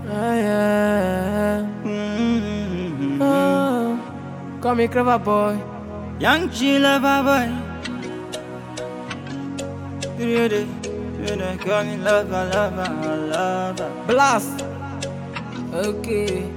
Ah, yeah. Mm-hmm. Oh, call me clever boy. Young G lover boy. Really, really call me lover, lover, lover. Blast. Okay.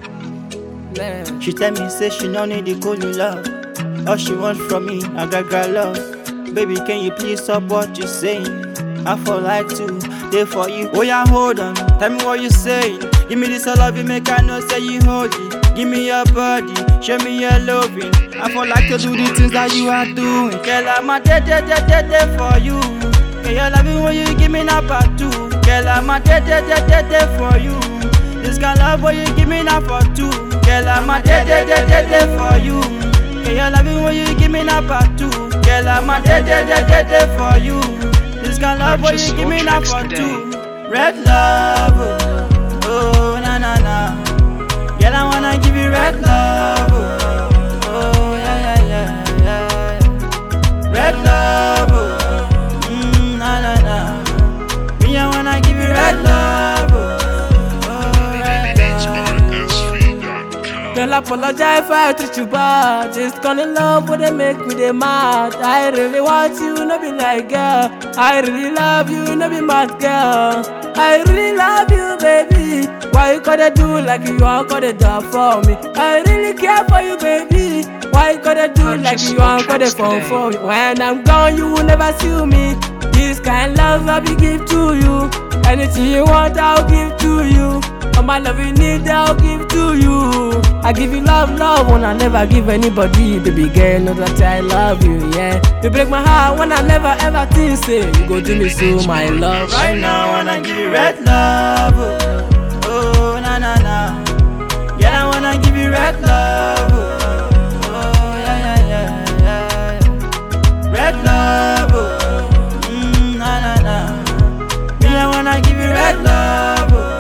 Left. She tell me say she no need the cool love. All she want from me, I got got love. Baby, can you please stop what you saying? I for like to there for you. Oh yeah, hold on. Tell me what you saying. Give me this all love you make I know say you holy. Give me your body, show me your loving. I for like to do the things that you are doing. Girl, I'm a dead, dead, dead, dead, dead for you. Girl, you love me when you give me number two. Girl, I'm a dead, dead, dead, dead, dead for you. This kind of love what you give me now for two. Girl, I'm a dead, dead, dead, dead, dead for you. Girl, you love me when you give me number two. Girl, I'm a dead, dead, dead, dead, dead for you. This kind of love what you give me now for two. Red love, oh, oh na na na. Girl, I wanna give you red love, oh, oh yeah yeah yeah yeah. yeah. Red love, oh, mm, na na na. Me, I wanna give you red love, oh, oh red love. Girl, apologize if I treat you bad. Just gone in love with they make me they mad. I really want you, no be like girl. I really love you, no be mad girl. I really love you, baby. Why you gotta do like you want gotta do for me? I really care for you, baby. Why you gotta do like Purchase you your want gotta tracks fall today. for me? When I'm gone, you will never see me. This kind love I be give to you. Anything you want, I'll give to you. All my love you need, I'll give to you. I give you love, love when I never give anybody. Baby girl, know that I love you, yeah. You break my heart when I never ever think say you go do me so, my love. Right now, I wanna give you red love, oh, oh na na na. Girl, I wanna give you red love, oh, oh yeah yeah yeah yeah. yeah. Red love, oh, mm, na na na. Me, I wanna give you red love, oh,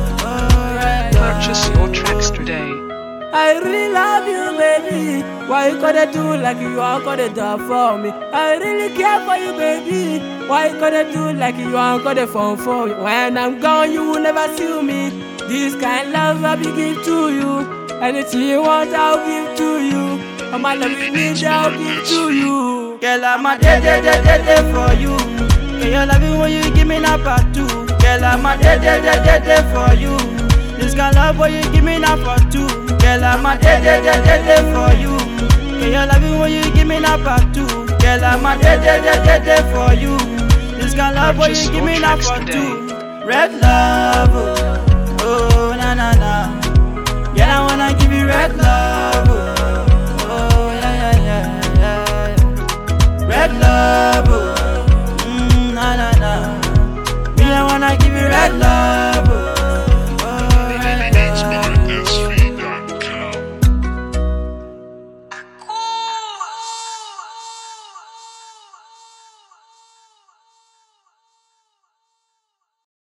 oh red love. Purchase your tracks today. I really love you, baby. Why you gotta do like you want gotta do for me? I really care for you, baby. Why you gotta do like you want gotta fall for me? When I'm gone, you will never see me. This kind love I be give to you. Anything you want, I'll give to you. All my love you need, I'll give to you. Girl, I'm a dead, dead, dead, dead, dead for you. Girl, you love me when you give me number two. Girl, I'm a dead, dead, dead, dead, dead for you. This kind of love what you give me now for two. Girl, I'm a dead, dead, dead, dead, dead for you. Girl, you love me when you give me number two. Girl, I'm a dead, dead, dead, dead, dead for you. This kind of love what Purchase you give your me now tracks for today. two. Red love, oh, oh na na na. Girl, I wanna give you red love, oh, oh yeah yeah yeah yeah. yeah. Red love, oh, mm, na na na. Me, I wanna give you red love.